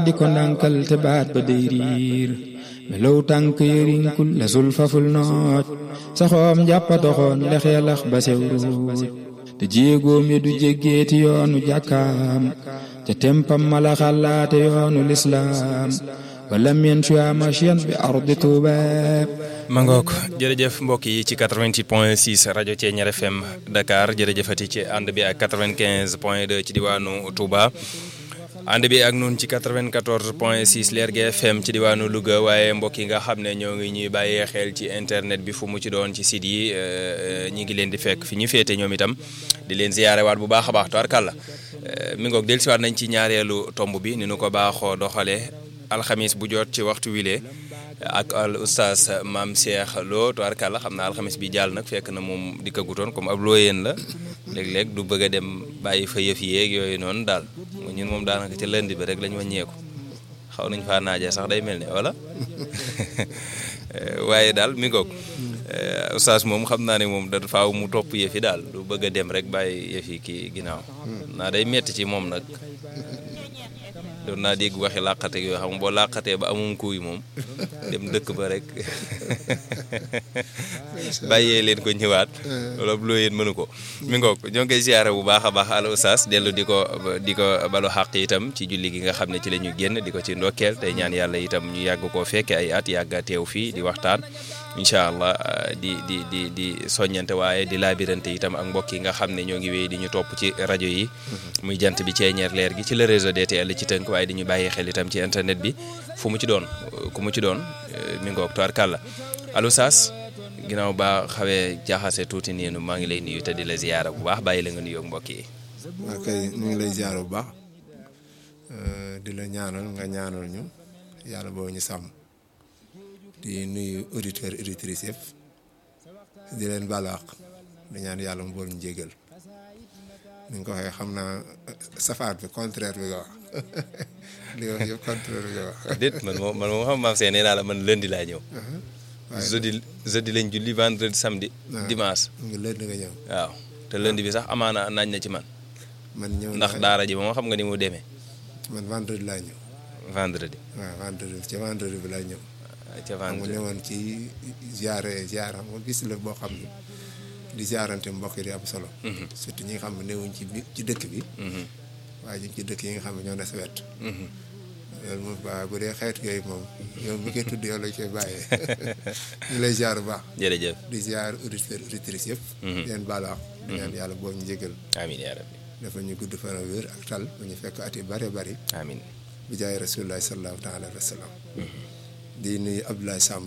di ko ndànkal te baat ba day riir melow tànk yërinkul la sul faful nooj saxoom jàppa doxoon lexeelax ba sew ruuj te jéegoom yi du jéggeeti yoonu jàkkaam ca tempam mala xalaate yoonu lislaam wala mien sua machian bi ardi Tuuba ma ngoog jërëjëf mbokk yi ci 88 point 6 rajo Thiéniere FM Dakar jërëjëfati ci ànd bi ak 95 point 2 ci diwaanu Touba ànd bi ak nun ci 94 point 6 Lergui FM ci diwaanu Louga waaye mbokk yi nga xam ne ñoo ngi ñuy bàyyee xel ci internet bi fu mu ci doon ci site yi ñi ngi leen di fekk fi ñu féete ñoom itam di leen ziyaare waat bu baax a baax tubaarkàlla mi ngoog dellusiwaat nañ ci ñaareelu tomb bi ni nu ko baaxoo doxalee alxamis bu jot ci waxtu wile ak al oustaz maam Cheikh Lo tubaarkàlla xam naa alxamis bi jàll nag fekk na moom dikkagutoon comme ab looyeen la léeg-léeg du bëgg a dem bàyyi fa yëf yeeg yooyu noonu daal ñun moom daanaka ca lënd bi rek lañ wàññeeku xaw nañ faa naajee sax day mel ne wala waaye daal mi ngoog oustaz moom xam naa ne moom da faaw mu topp yëf yi daal du bëgg a dem rek bàyyi yëf yi kii ginnaaw naa day metti ci moom nag doon naa dégg waxi làqate yoo xam boo làqatee ba amum kuy moom dem dëkk ba rek bàyyee leen ko ñëwaat wala loo yéen mënu ko mi ngoog ñoo ngi koy ziyaare bu baax a baax al oustaz dellu di ko di ko balu xàq itam ci julli gi nga xam ne ci la ñu génn di ko ci ndokkeel tey ñaan yàlla itam ñu yàgg koo fekke ay at yàgg a teew fii di waxtaan incha allah di di di di soññante waaye di laabirante itam ak mbokk yi nga xam ne ñoo ngi wéy di ñu topp ci rajo yi muy jant bi Thiéniere leer gi ci le réseau DTL ci tënk waaye di ñu bàyyi xel itam ci internet bi fu mu ci doon ku mu ci doon mi ngoog toir kàlla allo Saas ginnaaw ba xawee jaaxase tuuti nii maa ngi lay nuyu te di la ziyaara bu baax bàyyi la nga nuyoog mbokk yi. ok ñu ngi lay ziyaara bu baax di la ñaanal nga ñaanal ñu yàlla boo ñu sàmm. di nuyu auditeurs auditrices yëpp di leen balaax di ñaan yàlla mu bool ñu jégal ni nga ko waxee xam naa safaat bi contraire bi nga wax li nga wax yëpp contraire bi nga wax. déet man moom man moom xam maam seen nee naa la man lundi laa ñëw. jeudi jeudi lañ julli vendredi samedi. dimanche. nga lundi nga ñëw. waaw te lundi bi sax amaana naaj na ci man. man ñëw ndax daara ji moom xam nga ni mu demee. man vendredi laa ñëw. vendredi. waaw vendredi ci vendredi bi laa ñëw. ca xam nga ñëwoon ci ziare ziare xam nga bis la boo xam ne di ziarante mbokk yi di am solo. surtout ñi nga xam ne newuñ ci ci dëkk bi. waaye ñu ci dëkk yi nga xam ne ñoo ne sa wet. loolu moom waaw bu dee xeetu yooyu moom yow mi koy tudd yow lañ koy bàyyee ñu lay ziar bu baax. jërëjëf di ziar auditeurs auditrices yëpp. di leen baal wax. di ñaan yàlla boo ñu jégal. amiin yaa rabbi. dafa ñu gudd fan ak wér ak tal ba ñu fekk at yu bëree bëri. amiin. bi jaay rasulilah sallallahu taala alayhi wa sallam. di nuyu Abdoulaye Samb.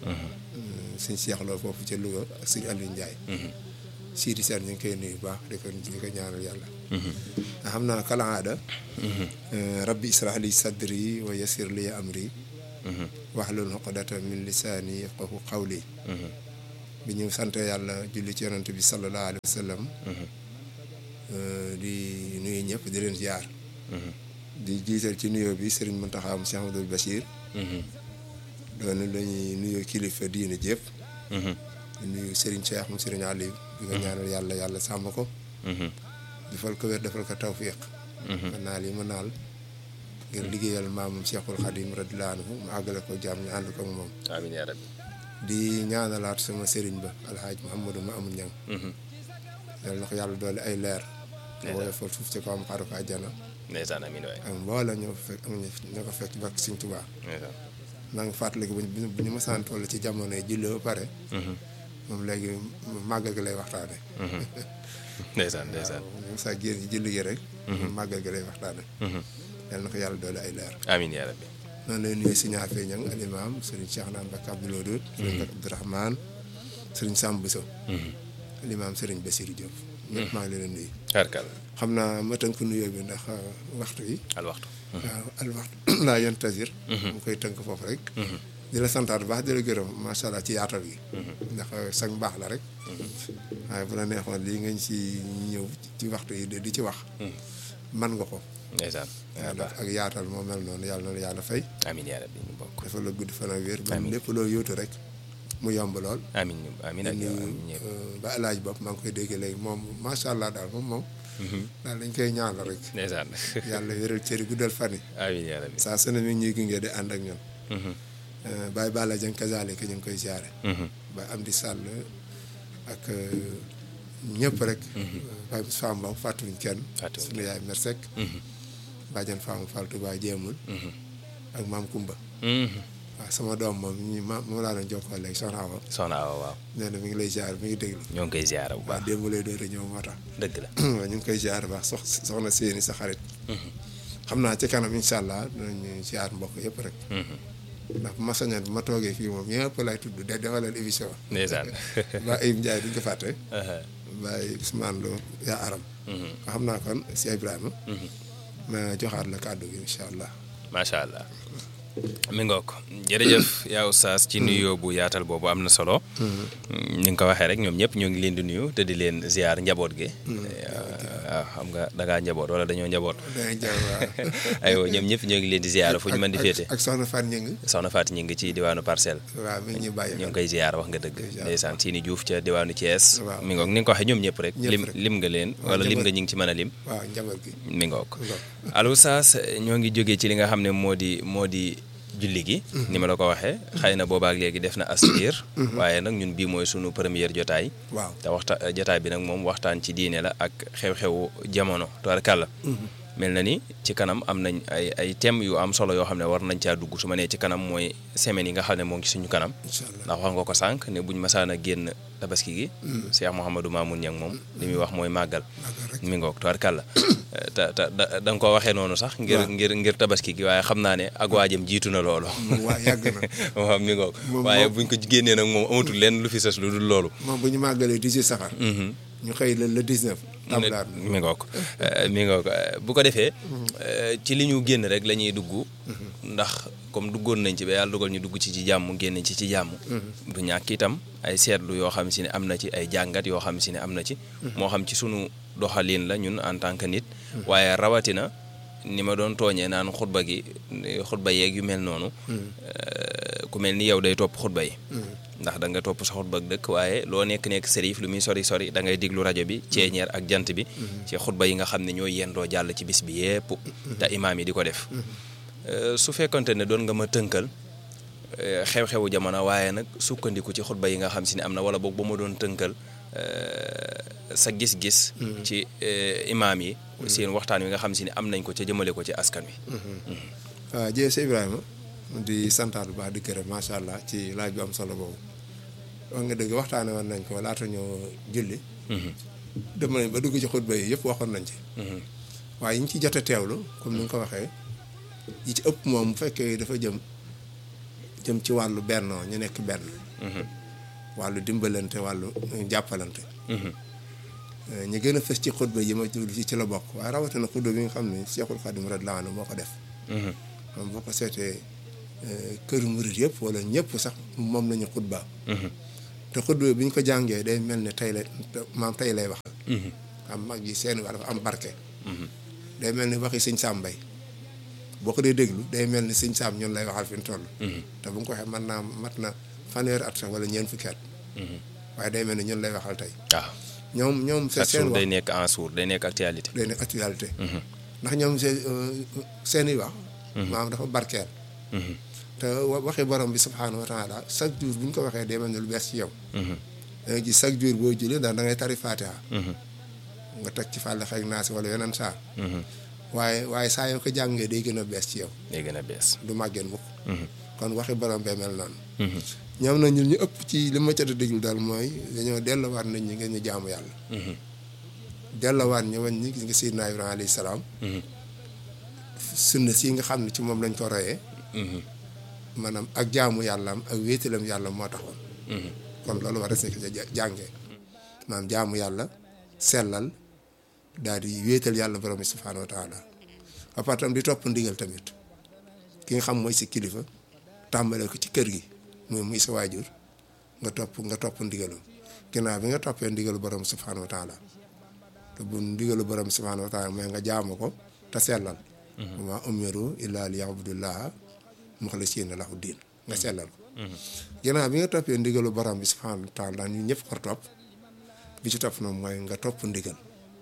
suñ Cheikh Lo foofu ca Louga ak suñu Aliou Ndiaye. Sidi Sène ñu ngi koy nuyu bu baax di ko di ko ñaanal yàlla. nga xam naa kala aada. rabbi israh li sadri wa yassir li amri. wahlul uqdatan min lisaani yafqahu qawli. bi ñu sant yàlla julli ci yonent bi sallallahu alayhi wa sallam. di nuyu ñëpp di leen ziar. di jiital ci nuyoo bi Serigne Mountakha Cheikh Amadou Bachir. doon la ñuy nuyoo kilifa diine jépp di nuyu Serigne Cheikh mu Serigne Aliou di ko ñaanal yàlla yàlla sàmm ko defal ko wér defal ko tawfiq ma naal yi ma naal ngir liggéeyal maamam Cheikhul Khadim radiyallahu anhu mu àggale ko jàmm ñu ànd ko ak moom amiin yaa rabbi di ñaanalaat sama Serigne ba alhaaj Mouhamadou ma amul ñang yàlla na ko yàlla doole ay leer woyofal suuf ci ko am xaru ko àjjana ndeysaan amiin waay ak mboolem ñoo fekk ñoo ko fekk bakk Sëriñ Tuubaa maa ngi fàttaliku bu ñu mësaan toll ci jamono yi julli ba pare. moom léegi màggal gi lay waxtaane ndeysaan ndeysaan. waaw ñu mësaa génn ci julli gi rek. màggal gi lay waxtaane yal na ko yàlla doole ay leer. amiin yaa rabbi. noonu lay nuyu si ñaar fee ñang al imam sëriñ Cheikh Naan Bakk Abdoul Wadoud. sëriñ Bakk Abdourahman sëriñ Samb Bousso. al imam sëriñ Bassirou Diop. ñëpp maa ngi leen di nuyu. karkal xam naa ma tënk nuyoo bi ndax waxtu yi. al waxtu. waaw al waxtu laa yan tasir. mu koy tënk foofu rek. di la santaat bu baax di la gërëm macha allah ci yaatal gi. ndax sax baax la rek. waaye bu la neexoon lii nga ci ñëw ci waxtu yi di ci wax. man nga ko. ndeysaan ndax ak yaatal moo mel noonu yàlla na yàlla fay. amiin yaa rabbi ñu bokk. dafa la gudd fan ak wér. ba lépp loo yóotu rek mu yomb lool. amiin amiin ak yow amiin ñëpp. ba alaaj bopp maa ngi koy dégg léegi moom macha allah daal moom moom daal dañ koy ñaanal rek ndeysaan yàlla wéral cëri guddal fan yi amiin yaa rabbi saa su ne mi ngi ñuy gunge di ànd ak ñun Baye Balla Dieng kazaalika ñu ngi koy ziare Baye Amdi Sall ak ñëpp rek Baye Moussa Mbaw fàttuwuñ kenn Fàttuwuñ suñu yaay Mersek bàjjan Fama Fall Touba jéemul ak maam Kumba waaw sama doom moom ñi ma moom laa doon jokkoo léegi soxna Awa soxna Awa waaw nee na mi ngi lay ziar mi ngi déglu ñoo ngi koy ziara bu waaw baax démb lay doon ñëw moo tax dëgg la waaw ñu ngi koy ziar baax sox soxna seeni sa xarit xam naa ci kanam incha allah dinañu ziar mbokk yëpp rek ndax bu ma sañoon bu ma toogee fii moom ñëpp lay tudd de defalal émission ndeysaan ba Ayib Ndiaye duñ ko fàtte Baye Ousmane Lo yaa aram xam naa kon si Ibrahima ma joxaat la kàddu gi incha allah macha allah mi ngoog jërëjëf yaa oustaz ci nuyoo bu yaatal boobu am na solo ni nga ko waxee rek ñoom ñëpp ñoo ngi leen di nuyu te di leen ziar njaboot gi waaw xam nga da ngaa njaboot wala dañoo njaboot danañ jaww waaw aywa ñoom ñëpp ñoo ngi leen di ziar fu ñu mën di féete ak soxna Fan Ñing soxna Fatou ñu ngi ci diwaanu parcelle waaw mi ngi ñu bàyyi ñoo ngi koy ziar wax nga dëgg ndeysaan Sini Diouf ca diwaanu Thiès Waaw. mi ngoog ni nga ko waxee ñoom ñëpp rek Ñëpp lim rek. lim nga leen wala lim nga ñi ngi ci mën a lim waaw njaboot gi mi ngoog Ngoog. allo Saas ñoo ngi jógee ci li nga xam ne moo di moo di julli gi ni ma la ko waxee xëy na boobaak léegi def na aspir waaye nag ñun bii mooy sunu première jotaay waaw te waxta jotaay bi nag moom waxtaan ci diine la ak xew-xewu jamono tubaarkàlla mel na ni ci kanam am nañ ay ay thèmes yu am solo yoo xam ne war nañ caa dugg su ma nee ci kanam mooy semaines yi nga xam ne moo ngi ci suñu kanam incha allah ndax wax nga ko sànq ne buñ masaan a génn tabaski gi Cheikh Mouhamadou Mamoun Niang moom li muy wax mooy màggal mi ngoog tubaarkàlla te te da da nga ko waxee noonu sax ngir ngir ngir tabaski gi waaye xam naa ne ak waajam jiitu na loolu waa yàgg na waaw mi ngoog Moom- waaye moom- buñ ko génnee nag moom amatul lenn lu fi sës lu dul loolu moom bu ñu màggalee 18 safar ñu xëy la le 19 tablaat mi ngoog mi ngoog bu ko defee ci li ñu génn rek la ñuy dugg ndax comme duggoon nañ ci ba yàlla dugal ñu dugg ci ci jàmm génn ci ci jàmm du ñàkk itam ay seetlu yoo xam si ne am na ci ay jàngat yoo xam si ne am na ci moo xam ci sunu doxalin la ñun en tant que nit waaye rawatina ni ma doon tooñee naan xutba gi xutba yeeg yu mel noonu ku mel ni yow day topp xutba yi ndax da nga topp sa xutba ak dëkk waaye loo nekk-nekk sërif lu muy sori sori da ngay diglu rajo bi ceeñeer ak jant bi ci xutba yi nga xam ne ñooy yendoo jàll ci bis bi yépp te imaam yi di ko def su fekkonte ne doon nga ma tënkal xew-xewu jamono waaye nag sukkandiku ci xutba yi nga xam si ne am na wala boog ba ma doon tënkal sa gis-gis ci imaam yi seen waxtaan wi nga xam si ne am nañ ko ca jëmale ko ci askan wi waaw jërëjëf Cheikh Ibrahima di santaat bu baax di gërëm macha allah ci laaj bu am solo boobu wax nga dëgg waxtaane woon nañ ko laata ñoo julli dem nañ ba dugg ci xutba yi yëpp waxoon nañ ci waaye yi ñu ci jot a teewlu comme ni nga ko waxee yi ci ëpp moom bu fekkee dafa jëm jëm ci wàllu bennoo ñu nekk benn wàllu dimbalante wàllu jàppalante ñu gën a fës ci xutba yi ma jublu ci ci la bokk waaye rawatina xutba bi nga xam ne Cheikhul Khadim radiyallahu anhu moo ko def moom boo ko seetee kër murit yëpp wala ñëpp sax moom lañu xutba te xutba bi ñu ko jàngee day mel ne tey la maam tey lay waxal am mag yi seen wax dafa am barke day mel ni waxi sëñ Sam Mbaye boo ko dee déglu day mel ni sëñ Sam ñun lay waxal fi mu toll te bu nga ko waxee mën naa mat na fanweeri at sax wala ñeent fukki at waaye day mel ni ñun lay waxal tey waaw ñoom ñoom chaque seen jour wax day nekk en sourd day nekk actualité day nekk actualité ndax ñoom seen seen i wax maam dafa barkeel te wa- waxi borom bi subhaanahu wa taala chaque jour bu ñu ko waxee day mel ne lu bees ci yow da ngay gis chaque jour boo julli ndax da ngay tari fatiha nga teg ci fàll xeeg naasi wala yeneen saar waaye waaye saa yoo ko jàngee day gën a bees ci yow day gën a bees du màggeen mukk kon waxi borom bee mel noonu ñoom na ñun ñu ëpp ci li ma jot a déglu daal mooy dañoo delluwaat nañ ñi ngeen ñu jaamu yàlla delluwaat ñu wañ ñi gis nga Seydina Ibrahima alayhi salaam sunna si nga xam ne ci moom lañ ko royee maanaam ak jaamu yàllaam ak wéetalam yàlla moo taxoon kon loolu war a nekk ca jàngee maanaam jaamu yàlla sellal daal di wéetal yàlla borom bi subhaanahu wa taala ba pare tam di topp ndigal tamit ki nga xam mooy si kilifa tàmbalee ko ci kër gi muy muy sa waajur nga topp nga topp ndigalam ginnaaw bi nga toppee ndigalu borom subhaanahu wa taala te bu ndigalu borom subhaanahu wa taala mooy nga jaamu ko te sellal wa umiru illa li yabudullaha muxlisiina lahu diin nga sellal ko ginnaaw bi nga toppee ndigalu borom bi subhaanahu wa taala ñu ñëpp ko topp bi ci topp noonu mooy nga topp ndigal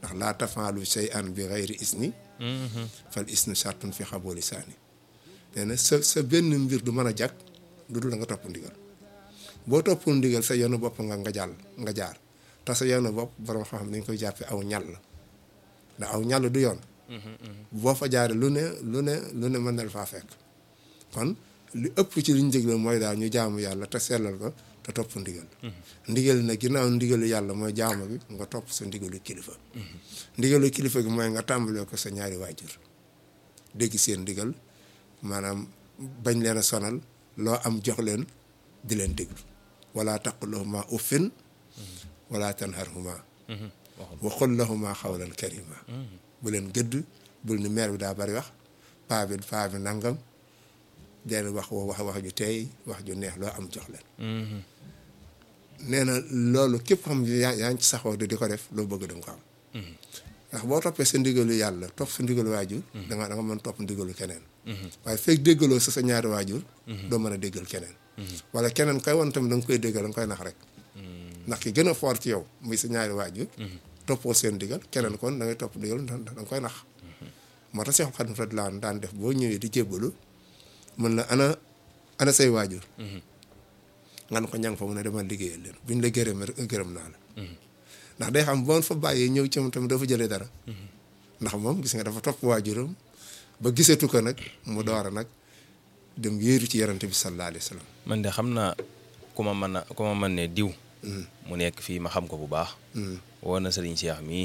ndax laa tafaalu shay'an bi gayri isni fal isnu shartun fi xabooli saani nee na sa sa benn mbir du mën a jag du dul da nga topp ndigal boo toppul ndigal sa yoonu bopp nga nga jàll nga jaar te sa yoonu bopp borom xam-xam dañ koy jàppe aw ñàll ndax aw ñàll du yoon boo fa jaaree lu ne lu ne lu ne mën na la faa fekk kon li ëpp ci liñ dégle mooy daal ñu jaamu yàlla te sellal ko te topp ndigal ndigal nag ginnaaw ndigalu yàlla mooy jaamu bi nga topp sa ndigalu kilifa ndigalu kilifa gi mooy nga tàmbalee ko sa ñaari waajur dégg seen ndigal maanaam bañ leen a sonal loo am jox leen di leen déglu wala taqulahuma uffin wala tanharhuma wa qul lahuma xawlan karima bu leen gëdd bul ni meer bi daa bari wax paa bi paa bi nangam den wax wax wax ju tey wax ju neex loo am jox leen nee na loolu képp xam yaa yaa ngi ci saxoo di ko def loo bëgg da nga ko am ndax boo toppee sa ndigalu yàlla topp sa ndigalu waajur da nga da nga mën topp ndigalu keneen waaye fekk déggaloo sa sa ñaari waajur doo mën a déggal keneen wala keneen koy woon tamit da nga koy déggal da nga koy nax rek ndax ki gën a fort ci yow muy sa ñaari waajur toppoo seen ndigal keneen kon da ngay topp ndigal da nga koy nax moo tax Seexul Xadiim radiyallaahu anhu daan def boo ñëwee di jébbalu mën la ana ana say waajur nga ne ko ñang fa mu ne demal liggéeyal leen buñ la gërëm rek gërëm naa la ndax day xam boon fa bàyyee ñëw ci moom tamit dafa jëlee dara ndax moom gis nga dafa topp waajuram ba gisatu ko nag mu door a nag dem yéeru ci yarante bi sallallaahu alayhi wa sallam man de xam naa ku ma mën a ku ma mën ne diw mu nekk fii ma xam ko bu baax woo na sëriñ Cheikh mii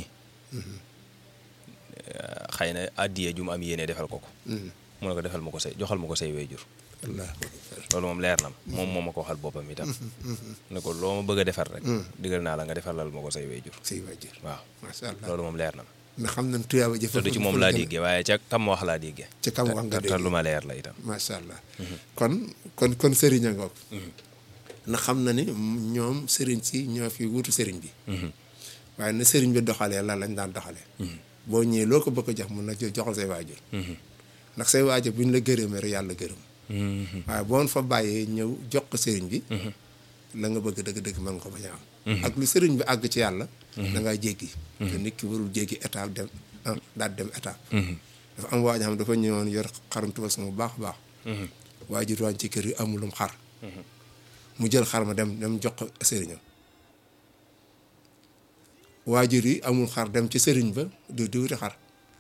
xëy na addiye ju mu am yéene defal ko ko mu ne ko defal ma ko say joxal ma ko say wayjur allaahu akbar loolu moom leer na ma moom moo ma ko waxal boppam itam ne ko loo ma bëgg a defar rek digal naa la nga defalal ma ko say wayjur say waajur waaw macha allah loolu moom leer na ma ndax xam nañ tuyaaba jëf te du ci moom laa déggee waaye ca kam wax laa déggee ca kam wax nga te dégg lu ma leer la itam macha allah kon kon kon sëriñ a ngoog na xam na ni ñoom sëriñ si ñoo fi wutu sëriñ bi waaye na sëriñ bi doxalee lan lañ daan doxalee boo ñëwee loo ko bëgg a jox mun na joxal say waajur ndax say waajur bu ñu la gërëmee rek yàlla gërëm waaye boon fa bàyyee ñëw jox ko sëriñ bi la nga bëgg dëgg-dëgg mën nga ko bañ a am ak lu sëriñ bi àgg ci yàlla da ngay jéggi te nit ki warul jéggi étape dem daal dem étape dafa am waaj xam dafa ñëwoon yor xarum tubas mu baax a baax waajur waañ ci kër yi amulum xar mu jël xar ma dem dem jox ko sëriñam waajur yi amul xar dem ci sëriñ ba du di wuti xar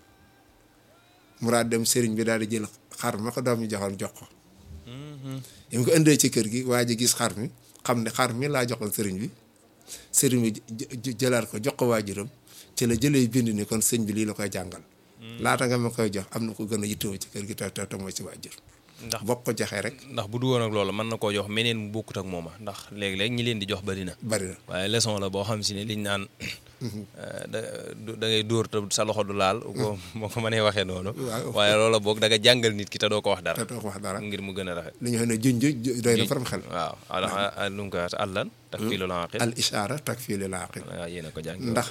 mu daal dem sëriñ bi daal di jël xar ma ko doom ñu joxoon jox ko yi mu ko indee ci kër gi waa ji gis xar mi xam ne xar mi laa joxoon sëriñ bi sëriñ bi jëlaat ko jox ko waajuram ci la jëlee bind ni kon sëñ bi lii la koy jàngal laata nga ma koy jox am na ko gën a yittewoo ci kër gi te te te mooy ci waajur ndax bokk ko joxee rek ndax bu du woon ak loolu mën na koo jox meneen mu bokkut ak mooma ndax léeg-léeg ñi leen di jox bari na bari na waaye leçon la boo xam si ne liñ naan da da ngay dóor te sa loxo du laal ko moo ko mënee waxee noonu Waaw. waaye loola boog da nga jàngal nit ki te doo ko wax dara te doo ko wax dara ngir mu gën a rafet li ñu xam ne junj doy na faram xel waaw ala lu mu ko wax àllan tak fii loolu aqil al ishaara takfii lil aaqil waaw yéen a ko jàng ndax